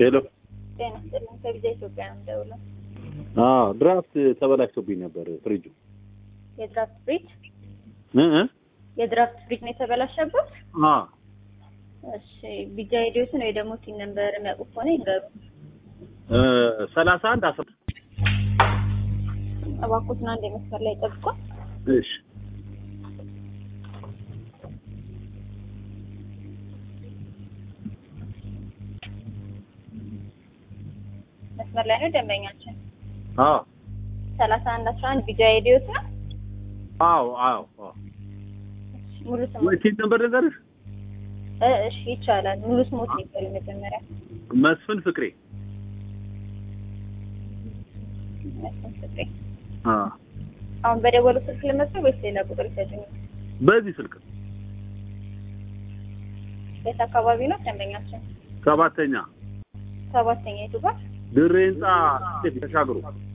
ሄሎ ጤና ይስጥልኝ። ከቪዛ ኢትዮጵያ ነው የምደውለው። አዎ ድራፍት ተበላሽቶብኝ ነበር ፍሪጁ የድራፍት ፍሪጅ እ እ የድራፍት ፍሪጅ ነው የተበላሸበት? አ እሺ ቢጃ ሄዲዮስን ወይ ደግሞ ቲን ነምበር የሚያውቁ ከሆነ ይንገሩ። እ ሰላሳ አንድ አስራ እባክዎትን አንድ የመስመር ላይ ጠብቋል። እሺ መስመር ላይ ነው ደንበኛችን። አዎ ሰላሳ አንድ አስራ አንድ ቢጃ ሄዲዮስ ነው። አዎ አዎ አዎ ሙሉ ስሙ ወይ ቲን ነበር ልንገርሽ እ እሺ ይቻላል። ሙሉ ስሞት ይባል መጀመሪያ መስፍን ፍቅሬ መስፍን ፍቅሬ። አ አሁን በደወሉ ስልክ ልመስል ወይስ ሌላ ቁጥር ይሰጡኝ? በዚህ ስልክ የት አካባቢ ነው ደንበኛችን? ሰባተኛ ሰባተኛ የቱ ጋር? ድሬ ህንጻ ተሻግሮ